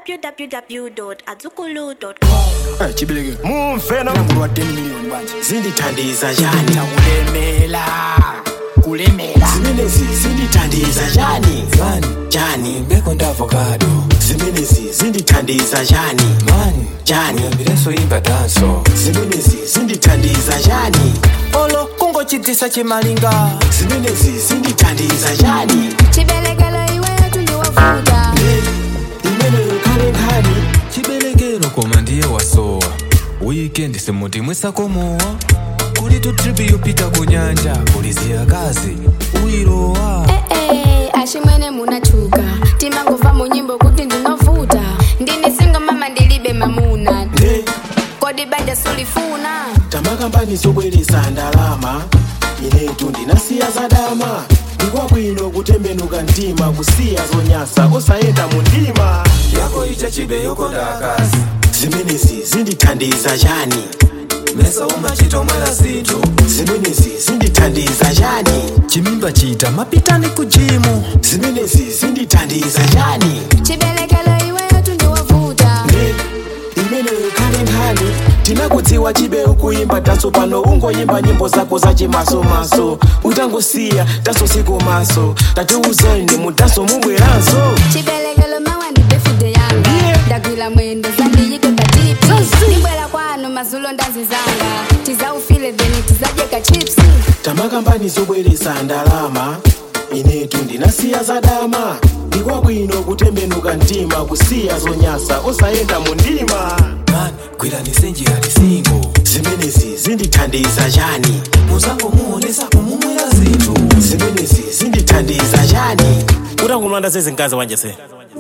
www.azukulu.com. chibeleke mumveno mlangulu wa 10 million banje zindithandiza njani kulemela kulemela zimenezi zindithandiza njani mani njani mbeko ndavocado zimenezi zindithandiza njani mani njani uyambileso imba danso zimenezi zindithandiza njani olo kungochidzisa chimalinga zimenezi zindithandiza njani chibelekelo iweyo tundiwavuta imeneyo khale nkhani chibelekelo koma ndiye wasowa wikendi simuti mwisakomowa kuli tu tripi yopita ku nyanja kuli ziyakazi uyilowa ee ashimwene munachuka timangova mu nyimbo kuti ndinovuta ndini singo mama ndilibe mamuna nde kodi banja sulifuna tamakambani zobweresa ndalama inetu ndinasiya zadama ndikwabwino kutembenuka mtima kusiya zonyasa osayenda mu ndima yako icha chibe yokonda akazi zimenezi zindithandiza njani mesa umachitomwera zinthu zimenezi zindithandiza njani chimimba chita mapitani ku jimu zimenezi zindithandiza njani chibelekelo iweyo tundiwavuta nde imeneyo khale nkhani tinakudziwa chibe ukuyimba taso pano ungoyimba nyimbo zako zachimasomaso utangosiya taso sikomaso tatiuzani mutaso mubweranso chibelekelo mawa ndi befude yanga Yeah. ndagwira mwendo zandiyike patipi ndibwera kwanu mazulo ndazizanga tizaufile then tizadyeka chipsi tamakambani zobweresa ndalama inetu ndinasiya zadama ndikwabwino kutembenuka mtima kusiya zonyasa osayenda mu ndima mani gwirani njira lisingo zimenezi zindithandiza njani muzango muonesa kumumwera zinthu zimenezi zindithandiza njani utangumlanda sezinkazi wanje se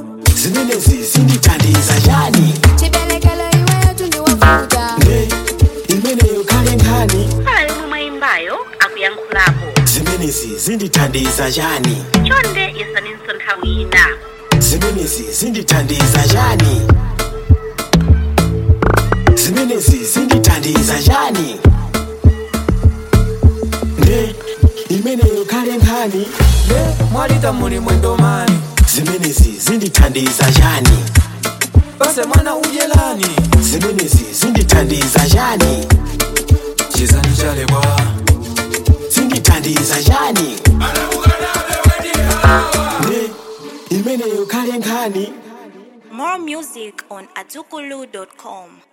zimenezi zindithandiza njani chibelekelo iweyo tundiwavuta nde imeneyo khale nkhani Pala yomwe mwayimbayo akuyankhulapo. zimenezi zindithandiza njani Chonde yesaninso nthawi ina. zimenezi zindithandiza njani zimenezi zindithandiza njani nde imeneyo khale nkhani ne mwalita muli mwendo mani zimenezi zindithandiza njani base mwana udyelani zimenezi zindithandiza njani chizani chalebwa zindithandiza njani nde imeneyo khale nkhani More music on azukulu.com.